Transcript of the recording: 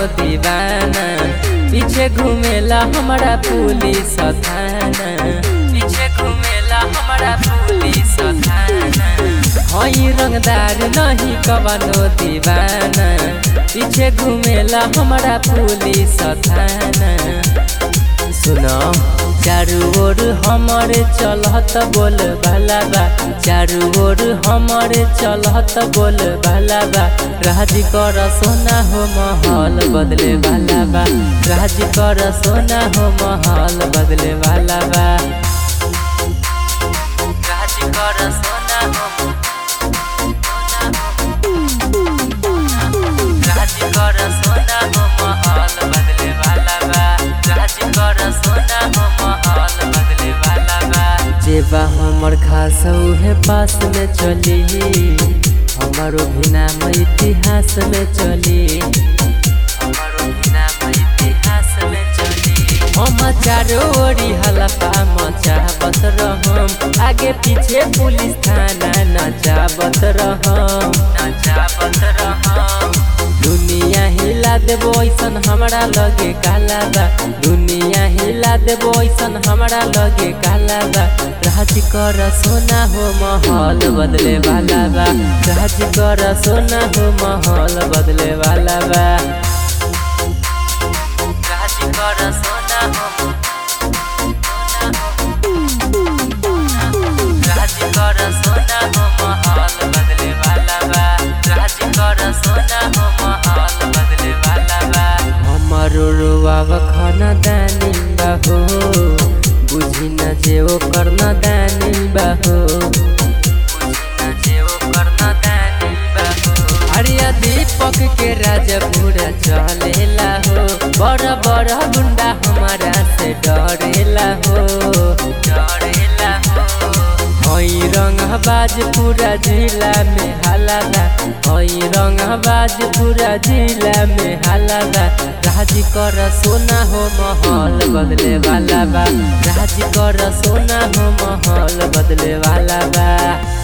दीवाना पीछे घूमेला हमारा पुलिस थाना पीछे घूमेला हमारा पुलिस थाना हई रंगदार नहीं कवनो दीवाना पीछे घूमेला हमारा पुलिस थाना सुनो चारू ओर हमारे चलत बोल भला बा चारू ओर हमारे चलत बोल भला बा राज कर सोना हो महल बदले वाला बा राज कर सोना हो महल बदले वाला बा राज कर सोना हो राज कर सोना हो महल बदले वाला बा राज कर सोना हो महल बदले वाला बा जेबा हमर खास उहे पास में चली हमारो भी नाम इतिहास में चली हमारो भी नाम इतिहास में चली हम चारो ओरी हलफा मचावत रहम आगे पीछे पुलिस थाना नचावत रहम नचावत रहम दुनिया हिला देबो ऐसन हमरा लगे काला बा दुनिया हिला देबो ऐसन हमरा लगे काला बा राज कर सोना हो महल बदले वाला बा राज कर सोना हो महल बदले वाला बा राज कर सोना हो राज कर सोना हो महल बदले वाला बा राज कर सोना हो महल बदले वाला बा हमारो रुआव खाना दानी बाहो बुझी न जे ओ करना दानी बाहो बुझी न जे ओ करना दानी बाहो हरिया दीपक के राजा पूरा चलेला हो बड़ा बड़ा गुंडा हमारा से डरेला हो डरेला हो हई रंगबाज पूरा जिला में हलाला हई रंगबाज पूरा जिला में हलाला राज कर सोना हो महल बदले वाला बा राज कर सोना हो महल बदले वाला बा